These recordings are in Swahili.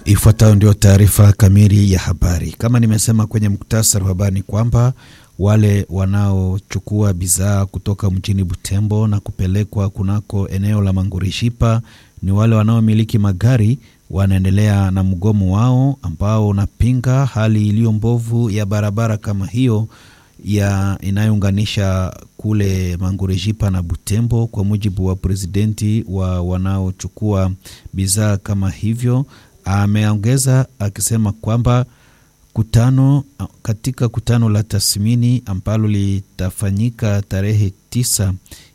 Ifuatayo ndio taarifa kamili ya habari. Kama nimesema kwenye muktasari wa habari ni kwamba wale wanaochukua bidhaa kutoka mjini Butembo na kupelekwa kunako eneo la Mangurishipa ni wale wanaomiliki magari, wanaendelea na mgomo wao ambao unapinga hali iliyo mbovu ya barabara kama hiyo ya inayounganisha kule Mangurejipa na Butembo. Kwa mujibu wa presidenti wa wanaochukua bidhaa kama hivyo, ameongeza akisema kwamba kutano katika kutano la tathmini ambalo litafanyika tarehe tisa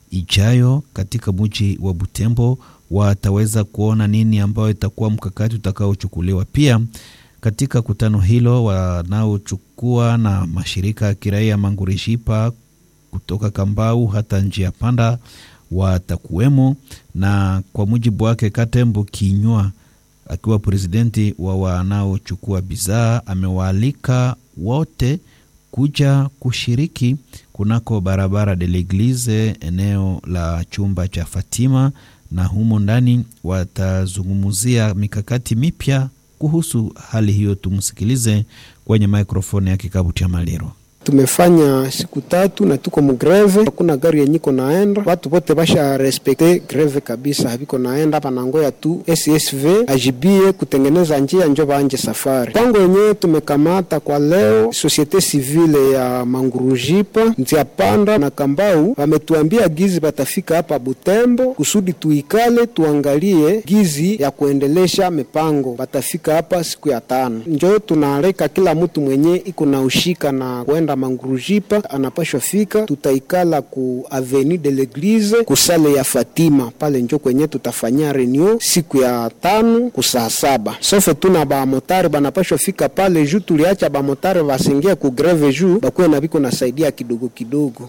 ijayo katika mji wa Butembo wataweza kuona nini ambayo itakuwa mkakati utakaochukuliwa. Pia katika kutano hilo wanaochukua na mashirika ya kiraia Mangurishipa kutoka Kambau hata njia panda watakuwemo, na kwa mujibu wake Katembo Kinywa akiwa presidenti wa wanaochukua bidhaa amewaalika wote kuja kushiriki kunako barabara de l'Eglise eneo la chumba cha Fatima, na humo ndani watazungumzia mikakati mipya kuhusu hali hiyo. Tumsikilize kwenye maikrofoni ya kikabu cha Maliro. Tumefanya siku tatu na tuko mugreve, hakuna gari yenye iko naenda, watu wote basha respekte greve kabisa, haviko naenda hapa nangoya tu SSV ajibie kutengeneza njia njo baanje safari. Pango yenyewe tumekamata kwa leo, societe civile ya Mangurujipa, Nzia Panda na Kambau wametuambia gizi batafika hapa Butembo kusudi tuikale tuangalie gizi ya kuendelesha mipango. Batafika hapa siku ya tano, njo tunaaleka kila mtu mwenye iko na ushika na kwenda Mangurujipa anapashwa fika, tutaikala ku avenue de l'Eglise kusale ya Fatima pale, njo kwenye tutafanyia reunion siku ya tano kusaa saba. Sofe tuna bamotari banapashwa fika pale juu tuliacha bamotari basingia ku greve juu bakuwe na biko nasaidia kidogo kidogo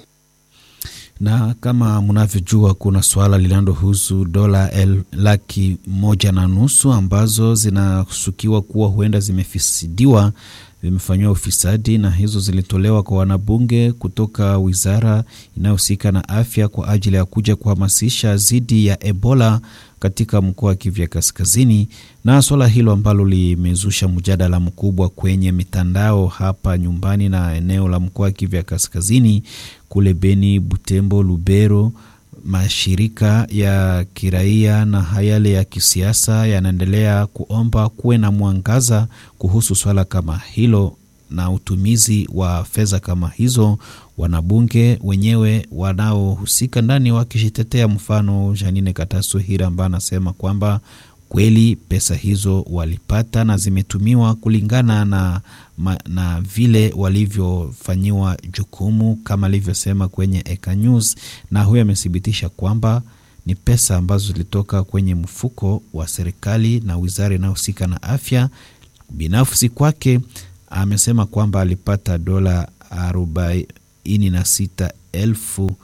na kama mnavyojua kuna swala linalohusu dola laki moja na nusu ambazo zinashukiwa kuwa huenda zimefisidiwa vimefanyiwa ufisadi na hizo zilitolewa kwa wanabunge kutoka wizara inayohusika na afya kwa ajili ya kuja kuhamasisha dhidi ya Ebola katika mkoa wa Kivu Kaskazini, na swala hilo ambalo limezusha mjadala mkubwa kwenye mitandao hapa nyumbani na eneo la mkoa wa Kivu Kaskazini, kule Beni, Butembo, Lubero. Mashirika ya kiraia na yale ya kisiasa yanaendelea kuomba kuwe na mwangaza kuhusu swala kama hilo na utumizi wa fedha kama hizo, wanabunge wenyewe wanaohusika ndani wakijitetea. Mfano, Janine Kataso Hira ambaye anasema kwamba kweli pesa hizo walipata na zimetumiwa kulingana na, na vile walivyofanyiwa jukumu kama alivyosema kwenye Eka News, na huyo amethibitisha kwamba ni pesa ambazo zilitoka kwenye mfuko wa serikali na wizara inayohusika na afya. Binafsi kwake amesema kwamba alipata dola arobaini na sita elfu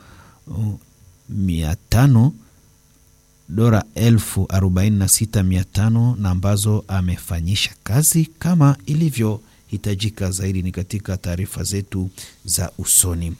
mia tano dola elfu arobaini na sita mia tano na ambazo amefanyisha kazi kama ilivyohitajika. Zaidi ni katika taarifa zetu za usoni.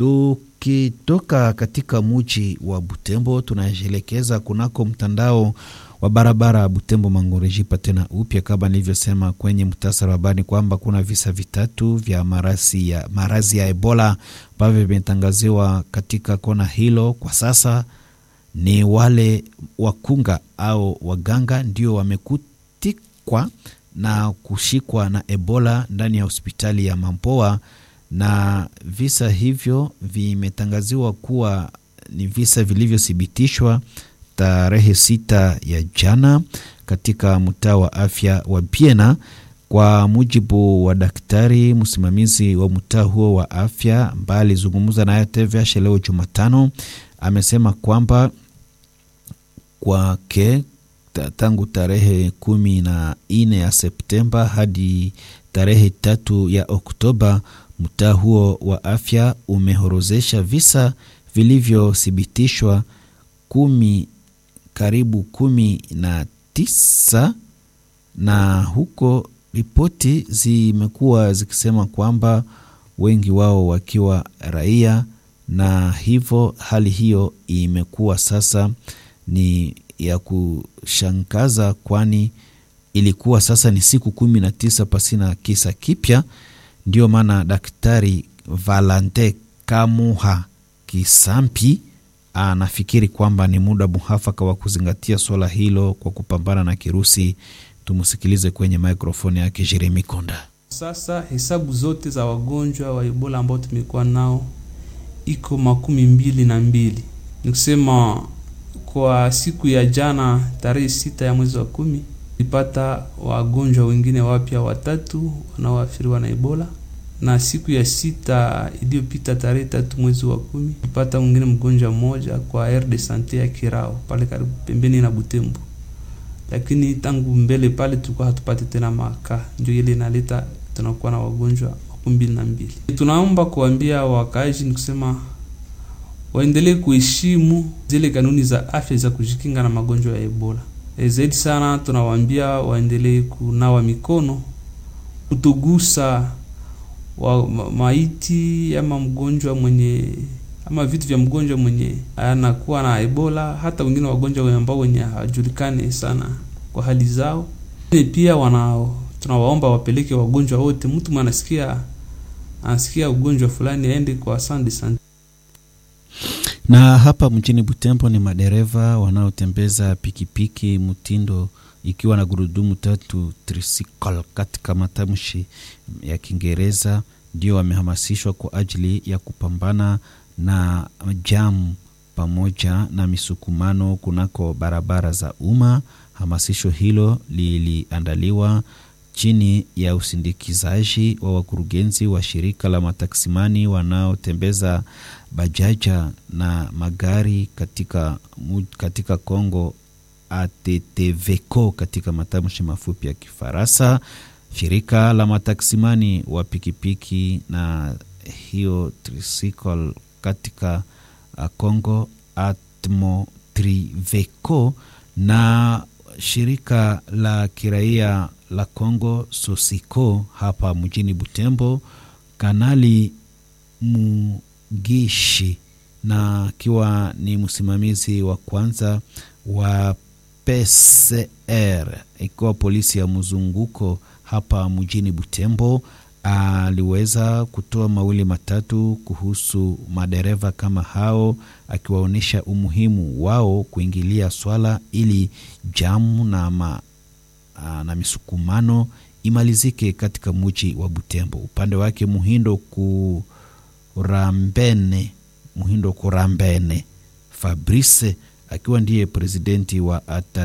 Tukitoka katika muji wa Butembo, tunaelekeza kunako mtandao wa barabara ya Butembo Mangurejipa tena upya, kama nilivyosema kwenye muhtasari wa habari kwamba kuna visa vitatu vya marazi ya, marazi ya Ebola ambavyo vimetangaziwa katika kona hilo kwa sasa ni wale wakunga au waganga ndio wamekutikwa na kushikwa na Ebola ndani ya hospitali ya Mampoa, na visa hivyo vimetangaziwa kuwa ni visa vilivyothibitishwa tarehe sita ya jana katika mtaa wa afya wa Biena. Kwa mujibu wa daktari msimamizi wa mtaa huo wa afya ambaye alizungumza nayo TVH leo Jumatano, amesema kwamba kwake tangu tarehe kumi na nne ya Septemba hadi tarehe tatu ya Oktoba, mtaa huo wa afya umehorozesha visa vilivyothibitishwa kumi karibu kumi na tisa na huko ripoti zimekuwa zikisema kwamba wengi wao wakiwa raia, na hivyo hali hiyo imekuwa sasa ni ya kushangaza, kwani ilikuwa sasa ni siku kumi na tisa pasina kisa kipya. Ndio maana Daktari Valante Kamuha Kisampi anafikiri kwamba ni muda muhafaka wa kuzingatia swala hilo kwa kupambana na kirusi. Tumsikilize kwenye mikrofoni yake Jeremi Konda. Sasa hesabu zote za wagonjwa wa Ebola ambao tumekuwa nao iko makumi mbili na mbili. Ni kusema kwa siku ya jana tarehe sita ya mwezi wa kumi tulipata wagonjwa wengine wapya watatu wanaoathiriwa na Ebola, na siku ya sita iliyopita tarehe tatu mwezi wa kumi tulipata mwingine mgonjwa mmoja kwa aire de sante ya Kirao pale karibu pembeni na Butembo, lakini tangu mbele pale tulikuwa hatupate tena maka, ndio ile inaleta tunakuwa na wagonjwa makumi mbili na mbili. Tunaomba kuambia wakaaji ni kusema waendelee kuheshimu zile kanuni za afya za kujikinga na magonjwa ya Ebola. E, zaidi sana tunawaambia waendelee kunawa mikono, kutogusa wa ma, maiti ama mgonjwa mwenye ama vitu vya mgonjwa mwenye anakuwa na Ebola, hata wengine wagonjwa ambao wenye hawajulikani sana kwa hali zao. Pia wana tunawaomba wapeleke wagonjwa wote, mtu mwanasikia anasikia ugonjwa fulani aende kwa sande sante na hapa mjini Butembo ni madereva wanaotembeza pikipiki mtindo ikiwa na gurudumu tatu tricycle katika matamshi ya Kiingereza ndio wamehamasishwa kwa ajili ya kupambana na jamu pamoja na misukumano kunako barabara za umma. Hamasisho hilo liliandaliwa chini ya usindikizaji wa wakurugenzi wa shirika la mataksimani wanaotembeza bajaja na magari katika, katika Kongo ATTVCO katika matamshi mafupi ya Kifaransa. Shirika la mataksimani wa pikipiki na hiyo tricycle katika Kongo ATMOTRIVECO na shirika la kiraia la Kongo Sosiko hapa mjini Butembo, Kanali Mugishi na akiwa ni msimamizi wa kwanza wa PCR ikiwa polisi ya mzunguko hapa mjini Butembo, aliweza kutoa mawili matatu kuhusu madereva kama hao, akiwaonyesha umuhimu wao kuingilia swala ili jamu na ma na misukumano imalizike katika muji wa Butembo. Upande wake Muhindo Kurambene, Muhindo Kurambene Fabrice akiwa ndiye presidenti wa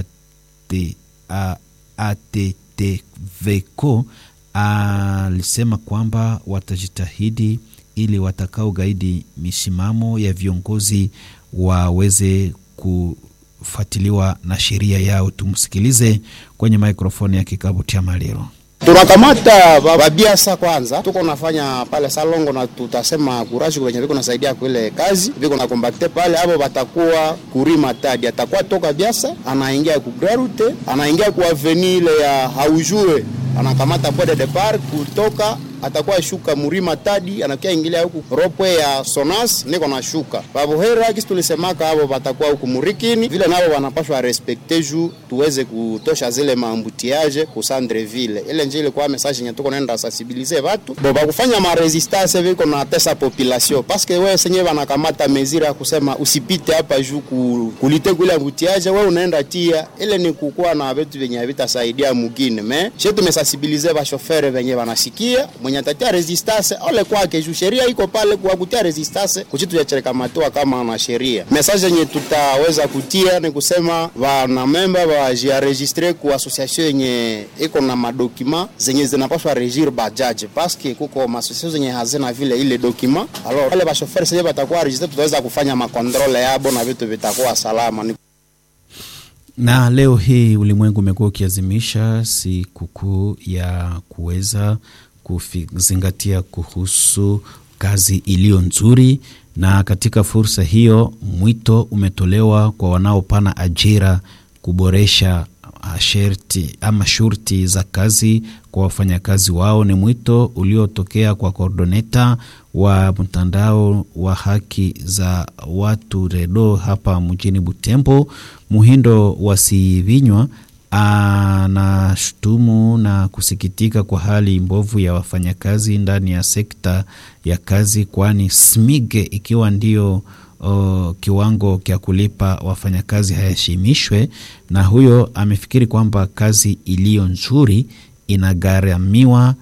ATTVCO alisema kwamba watajitahidi ili watakao gaidi misimamo ya viongozi waweze ku fuatiliwa na sheria yao. Tumsikilize kwenye mikrofoni ya kikabu cha Maliro. Tunakamata babiasa kwanza, tuko nafanya pale Salongo na tutasema kurashi kwenye viko nasaidia kuile kazi viko na kombakte pale, hapo batakuwa kurima tadi, atakuwa toka biasa anaingia ku Grarute, anaingia ku avenue ile ya haujue, anakamata pode de depart kutoka atakuwa shuka murima tadi anakia ingilia huku ropwe ya Sonas niko na shuka babohera kisi tulisemaka hapo batakuwa huku murikini vile nabo wanapashwa respekte ju tuweze kutosha zile maambutiage ku Sandreville ile njile kwa message yenye tuko naenda sensibiliser watu bo bakufanya ma resistance viko na tesa population parce que wewe senyewe wanakamata mezira ya kusema usipite hapa ju ku, kulite kule ambutiage wewe unaenda tia ile ni kukuwa na vitu vyenye vitasaidia mugine me shetu tumesensibiliser ba chauffeur venye wanasikia mwenye atatia resistance ole kwake juu sheria iko pale kwa kutia resistance kuchitu ya cherekamatoa kama na sheria. Message yenye tutaweza kutia ni kusema wana memba wajienregistre ku association yenye iko na madokima zenye zinapaswa regir bajaji paske kuko masosiation zenye hazina vile ile dokima. Alors wale ba chauffeur sasa batakuwa registre, tutaweza kufanya makontrole yabo na vitu vitakuwa salama ni na leo hii ulimwengu umekuwa ukiazimisha sikukuu ya kuweza kuzingatia kuhusu kazi iliyo nzuri, na katika fursa hiyo mwito umetolewa kwa wanaopana ajira kuboresha sherti ama shurti za kazi kwa wafanyakazi wao. Ni mwito uliotokea kwa kordoneta wa mtandao wa haki za watu REDO hapa mjini Butembo. Muhindo Wasivinywa anashutumu na kusikitika kwa hali mbovu ya wafanyakazi ndani ya sekta ya kazi, kwani SMIG ikiwa ndio o, kiwango cha kulipa wafanyakazi hayashimishwe, na huyo amefikiri kwamba kazi iliyo nzuri inagharamiwa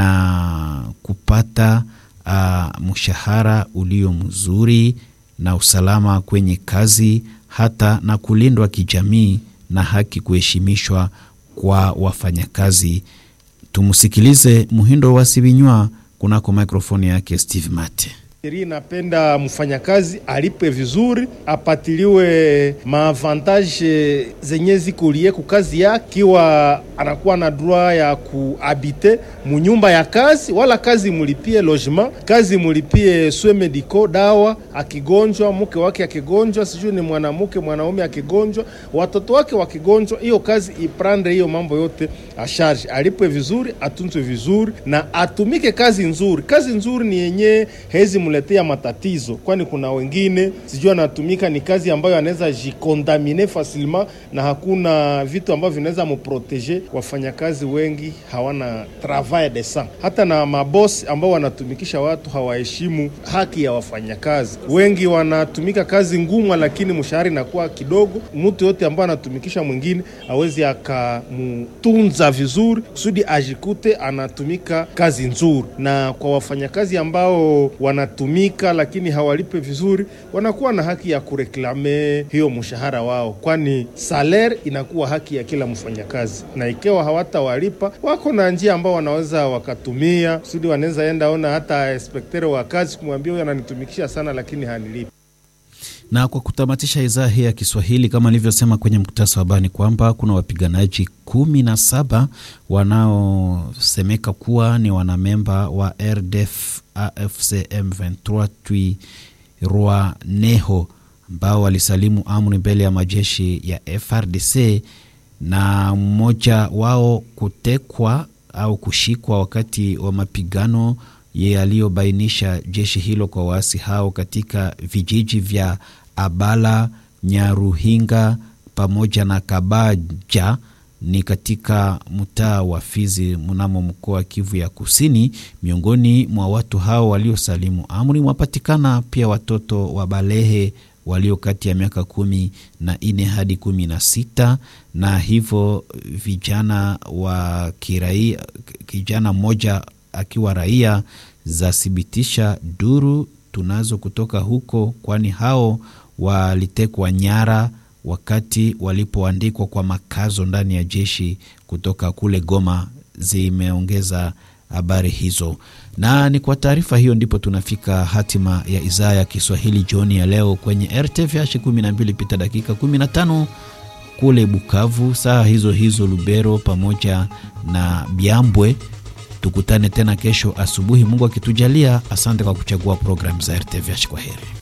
na kupata uh, mshahara ulio mzuri na usalama kwenye kazi, hata na kulindwa kijamii na haki kuheshimishwa kwa wafanyakazi. Tumsikilize Muhindo wa Sibinywa kunako mikrofoni yake Steve Mate. Sheria inapenda mfanyakazi alipwe vizuri, apatiliwe maavantage zenye zikulie ku kazi yake, kiwa anakuwa na droit ya kuhabite munyumba ya kazi, wala kazi mulipie logement, kazi mulipie soins medicaux, dawa. Akigonjwa mke wake akigonjwa, sijui ni mwanamke mwanaume akigonjwa, watoto wake wakigonjwa, hiyo kazi iprande hiyo mambo yote a charge, alipwe vizuri, atunzwe vizuri na atumike kazi nzuri. Kazi nzuri ni yenye hezi muletea matatizo, kwani kuna wengine sijui anatumika ni kazi ambayo anaweza jikontamine facilement na hakuna vitu ambavyo vinaweza muprotege. Wafanyakazi wengi hawana travail decent, hata na mabosi ambao wanatumikisha watu hawaheshimu haki ya wafanyakazi. Wengi wanatumika kazi ngumu, lakini mshahara inakuwa kidogo. Mtu yote ambaye anatumikisha mwingine awezi akamutunza vizuri kusudi ajikute anatumika kazi nzuri, na kwa wafanyakazi ambao wanatumika lakini hawalipe vizuri, wanakuwa na haki ya kureklame hiyo mshahara wao, kwani saler inakuwa haki ya kila mfanyakazi, na ikiwa hawatawalipa wako na njia ambao wanaweza wakatumia kusudi wanaweza enda ona hata inspektere wa kazi kumwambia huyo ananitumikisha sana, lakini hanilipi. Na kwa kutamatisha idhaa hii ya Kiswahili, kama nilivyosema kwenye mkutasa wa habari kwamba kuna wapiganaji kumi na saba wanaosemeka kuwa ni wanamemba wa RDF AFC M23 Twirwaneho ambao walisalimu amri mbele ya majeshi ya FRDC na mmoja wao kutekwa au kushikwa wakati wa mapigano yaliyobainisha jeshi hilo kwa waasi hao katika vijiji vya Abala, Nyaruhinga pamoja na Kabaja ni katika mtaa wa Fizi mnamo mkoa wa Kivu ya Kusini. Miongoni mwa watu hao waliosalimu amri mwapatikana pia watoto wa balehe walio kati ya miaka kumi na nne hadi kumi na sita na hivyo vijana wa kiraia, kijana mmoja akiwa raia zathibitisha duru tunazo kutoka huko, kwani hao walitekwa nyara wakati walipoandikwa kwa makazo ndani ya jeshi kutoka kule Goma. Zimeongeza habari hizo, na ni kwa taarifa hiyo ndipo tunafika hatima ya idhaa ya Kiswahili jioni ya leo kwenye RTVH 12 pita dakika 15 kule Bukavu, saa hizo hizo Lubero pamoja na Byambwe. Tukutane tena kesho asubuhi, Mungu akitujalia. Asante kwa kuchagua programu za RTVH. Kwa heri.